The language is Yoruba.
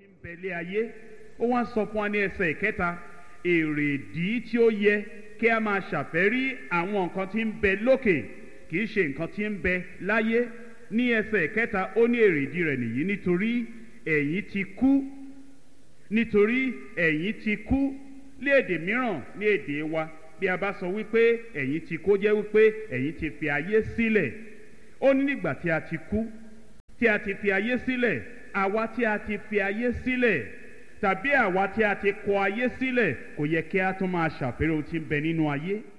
ń bẹ lé ayé ó wá sọ fún wa ní ẹsẹ̀ ìkẹta èrèdí tí ó yẹ kí a máa ṣàfẹ́rí àwọn nǹkan tí ń bẹ lókè kì í ṣe nǹkan tí ń bẹ láyé ní ẹsẹ̀ ìkẹta ó ní èrèdí rẹ̀ nìyí nítorí ẹ̀yin ti kú nítorí ẹ̀yin ti kú ní èdè mìíràn ní èdè wa bí a bá sọ wípé ẹ̀yin ti kó jẹ́ wípé ẹ̀yin ti fi ayé sílẹ̀ ó ní nígbà tí a ti kú tí a ti fi ayé sílẹ̀ àwa tí a ti fi ayé sílẹ̀ tàbí àwa tí a ti kọ ayé sílẹ̀ kò yẹ kí a tún máa ṣàfẹ́rẹ́ ohun tí ń bẹ nínú ayé